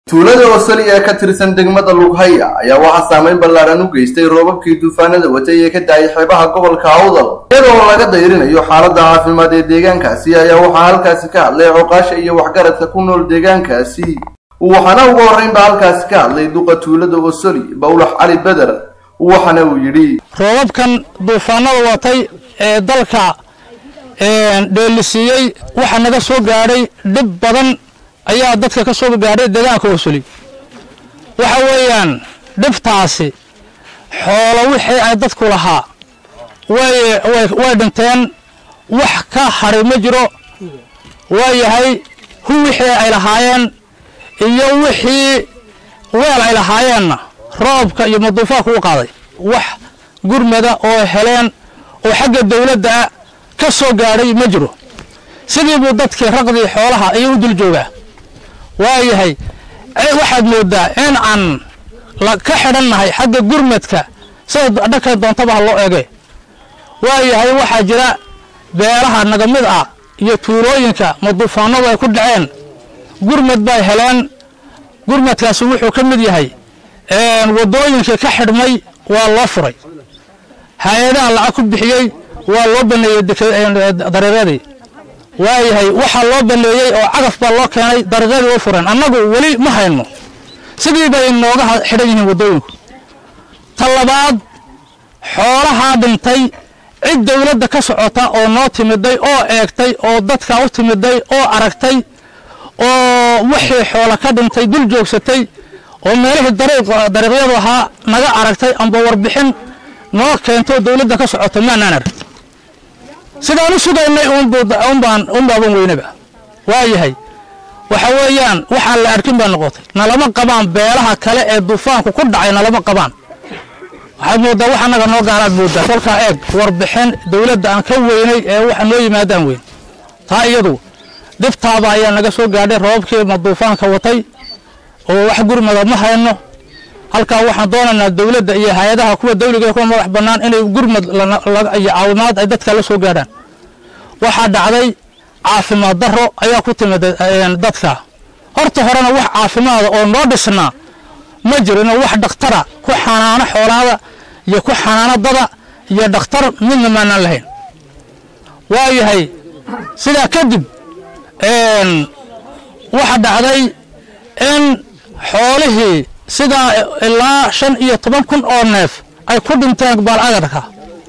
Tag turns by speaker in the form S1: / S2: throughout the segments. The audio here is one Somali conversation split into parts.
S1: tuulada wasali ee ka tirsan degmada lughaya ayaa waxaa saameyn ballaadhan u geystay roobabkii duufaanada watay ee ka daayay xeebaha gobolka awdal iyadoo laga dayrinayo xaaladda caafimaad ee deegaankaasi ayaa waxaa halkaasi ka hadlay coqaasha iyo waxgaradka ku nool deegaankaasi waxaana ugu horreynba halkaasi ka hadlay duqa tuulada wasali bawlax cali beder waxaana uu yidhi
S2: roobabkan duufaanada watay ee dalka dheelisiiyey waxaa naga soo gaadhay dhib badan ayaa dadka ka soo gaadhay deegaanka wasuli waxa weeyaan dhibtaasi xoolo wixii ay dadku lahaa way dhinteen wax ka hadhay ma jiro waa yahay hu wixii ay lahaayeen iyo wixii weel ay lahaayeenna roobka iyo maduufaanku u qaaday wax gurmada oo heleen oo xagga dawladda ka soo gaadhay ma jiro sidii buu dadkii raqdii xoolaha ayuu u dul joogaa waayahay waxaad moodaa in aan ka xidhannahay xagga gurmadka sida dhanka doontabaha loo eege waayahay waxaa jira beelaha naga mid ah iyo tuulooyinka maduufaanadu ay ku dhaceen gurmad bay heleen gurmadkaasi wuxuu ka mid yahay waddooyinkii ka xidhmay waa loo furay hay-adaha lacag ku bixiyey waa loo baneeyey dareeradii waayahay waxaa loo baneeyey oo cagaf baa loo keenay dariiqyadii u fureen annagu weli ma hayno sidii bay nooga xidhan yihiin waddooyinku ta labaad xoolahaa dhintay cid dawladda ka socota oo noo timiday oo eegtay oo dadka u timiday oo aragtay oo wixii xoola ka dhintay dul joogsatay oo meelihii dariiqyadu ahaa naga aragtay amba warbixin noo keento dawladda ka socota maanaan arag sidaan u sugaynay unbaaban weynaba waayahay waxa weeyaan waxaan la arkin baa noqotay nalama qabaan beelaha kale ee duufaanku ku dhacay nalama qabaan waxaad moodaa wax annaga noo gaaraad moodaa kolkaa eeg warbixin dawladda aan ka weynay ee waxa noo yimaadaan weyn taa iyadu dhibtaaba ayaa naga soo gaadhay roobabkii ma duufaanka watay oo wax gurmada ma hayno halkaa waxaan doonaynaa dawladda iyo hay-adaha kuwa dawliga ee kuwa madax bannaan inay gurmad iyo caawimaad ay dadka la soo gaadhaan waxaa dhacday caafimaad darro ayaa ku timid dadka horta horena wax caafimaada oo noo dhisnaa ma jirinoo wax dhakhtara ku xanaano xoolaada iyo ku xanaano dada iyo dhakhtar midna maanaan lahayn waayahay sidaa kadib waxa dhacday in xoolihii sidaa ilaa shan iyo toban kun oo neef ay ku dhinteen baalagarka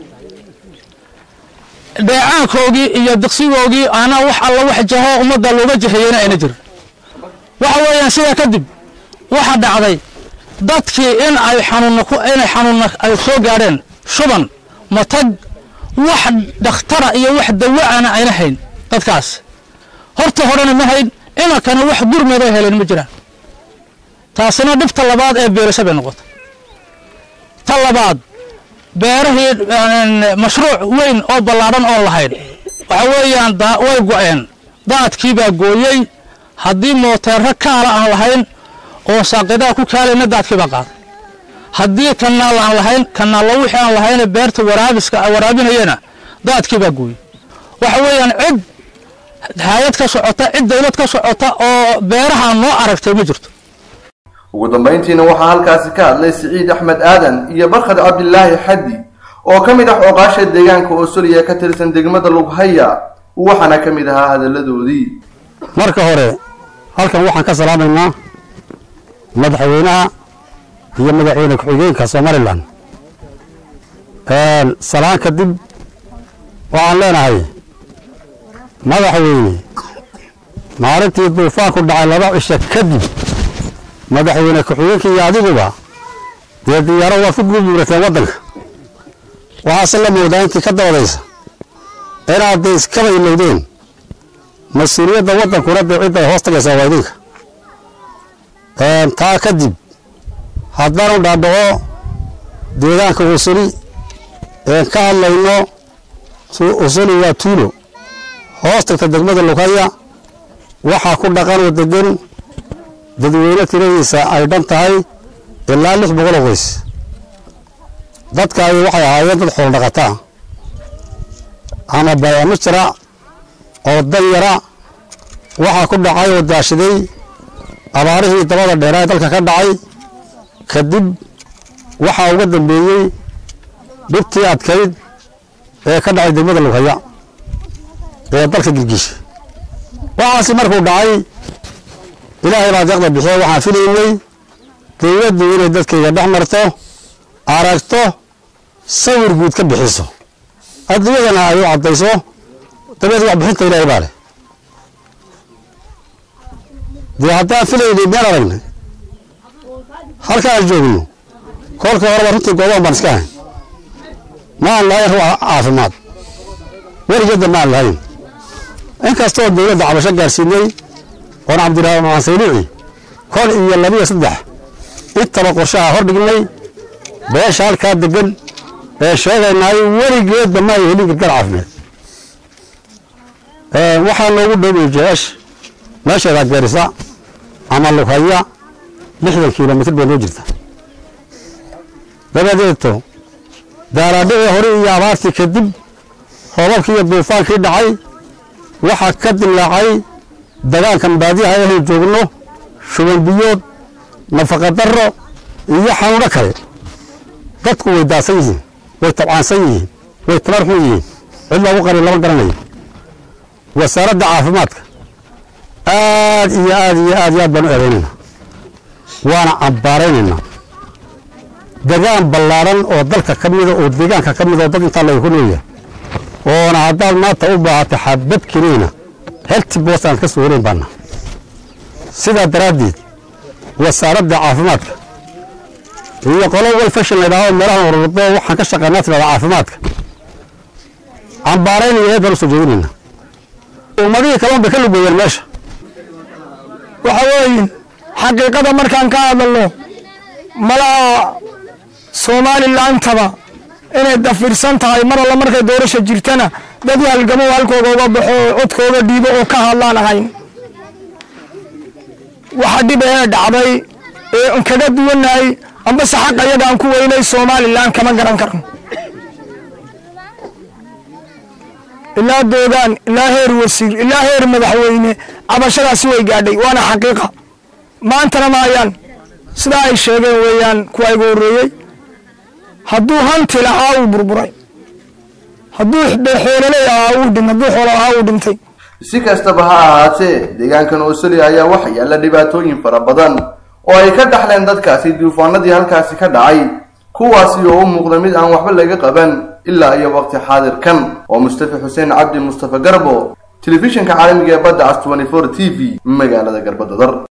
S2: dheecaankoogii iyo diqsigoogii ana wax alla wax jaho ummadda looga jaheyeyna ayna jirin waxa weeyaan sidaa kadib waxa dhacday dadkii in ay xanuunna inay xanuunna ay soo gaadheen shuban matag wax dhakhtara iyo wax dawaana ayna hayn dadkaas horta horena ma hayn imankana wax gurmaday heleen ma jiraan taasina dhibta labaad ee beerasho bay noqotay ta labaad beerahii mashruuc weyn oo ballaadhan oon lahayn waxa weeyaan way go'een daadkiibaa gooyey haddii mooteerro kaala aan lahayn oo saaqidaha ku kaalayna daadkiibaa qaaday haddii kanaal aan lahayn kanaallo wixii aan lahayne beerta waraabiska waraabinayana daadkiibaa gooyey waxa weeyaan cid hay-ad ka socota cid dawlad ka socota oo beeraha noo aragtay ma jirto
S1: ugu dambayntiina waxaa halkaasi ka hadlay siciid axmed aadan iyo barkhad cabdilaahi xaddi oo ka mid ah ooqaasha deegaanka osoliya ee ka tirsan degmada lughaya waxaana ka mid ahaa hadalladoodii
S3: marka hore halkan waxaan ka salaamaynaa madaxweynaha iyo madaxweyne ku-xigeenka somalilan salaan kadib waxaan leenahay madaxweyne maalintii duufaanku dhacay laba cisho kadib madaxweyne ku-xigeenka iyo adiguba dee diyaaro waad ku guubuurateen waddanka waxaase la moodaa intii ka dabadaysa inaad dee iskaba ilowdeen mas-uuliyadda waddankuna dee cidday hoos tagaysaa waa idinka taa kadib haddaanu dhaadhaco deegaanka usuli een ka hadlayno usuli waa tuulo hoos tagta degmada lughaya waxaa ku dhaqan oo degan dadweyne tiradiisa ay dhan tahay ilaa lix boqoloo qoys dadkaay waxay ahaayeen dad xoolo dhaqataa ama bayaamo jira oo dan yara waxaa ku dhacay oo daashaday abaarihii dabada dheeraa ee dalka ka dhacay kadib waxaa uga dambeeyey dhibtii adkayd ee ka dhacay degmada lughaya ee dalka gilgisha waxaasi markuu dhacay ilaahay baa deeqda bixiya waxaan filaynay dowladdu inay dadkayga dhex marto aragto sawir guud ka bixiso adduunyadana ay u caddayso dabeed wax bixinta ilaahay baa leh dee haddaan filaynay meel aragnay halkaan joogno kolka horeba runtii goobahan baan iska hayn maan lahayn ruux caafimaad weligeedda maan lahayn inkastoo dowladda cabasho gaarsiinay oon cabdiraxmaan saylici kon iyo labiyo saddex intaba qorshaha hor dhignay beesha halkaa degan ee sheegaynaay weligeedba ma ay helin gargar caafimaad waxaa noogu dhoway jeesh meesheeda geerisa ama lughaya lixdan kilomitr bay noo jirta dabadeeto daaraadhicii hore iyo abaartii kadib roobabkii iyo duufaankii dhacay waxaa ka dilaacay dagaankan baadiyaha ahaynu joogno shuban biyood nafaqa darro iyo xanuuno kale dadku way daasan yihiin way tabcaansan yihiin way tabar xun yihiin cid loogu qari lama garanayo wasaaradda caafimaadka aad iyo aad iyo aad iyo aad baan u eedaynaynaa waana cambaaraynaynaa degaan ballaadhan oo dalka ka mida oo deegaanka ka mida oo dad intaa laga ku noolyahay oona haddaad maanta u baahatay xabad keliina helti boos aan ka soo helayn baana sidaa daraaddeed wasaaradda caafimaadka iyo qolo walfashin la yidhahdo meelahan ururdo waxaan ka shaqaynaa tirada caafimaadka cambaaraynaya eed baan u soo jeedinaynaa ummadihii kalon bay ka lugeeyeen meesha
S4: waxa weeye xaqiiqada markaan ka hadalno malaha somalilandaba inay dafirsan tahay mar alla markay doorasha jirtana dad halgamo halkooga uga baxo oo codkooga dhiibo oo ka hadlaan ahayn waxa dhib ee dhacday ee an kaga duwanahay ambase xaq ayaga aan ku weynay somalilan kama garan karno ilaa doogaan ilaa heer wasiir ilaa heer madaxweyne cabashadaasi way gaadhay waana xaqiiqa maantana maayaan sidaa ay sheegeen weeyaan kuwa igu horreeyey hadduu hanti lahaa uu burburay hadduu xoololey ahaa uu dhin hadduu xoolo ahaa uu dhintay
S1: si kastaba ha ahaatee deegaankan oosoli ayaa waxa yaalla dhibaatooyin fara badan oo ay ka dhaxleen dadkaasi duufaanadii halkaasi ka dhacay kuwaasi oo u muuqda mid aan waxba laga qaban ilaa iyo waqti xaadirkan oo mustafa xuseen cabdi mustafa garbo telefishinka caalamiga ee badda cas t v magaalada garbadadar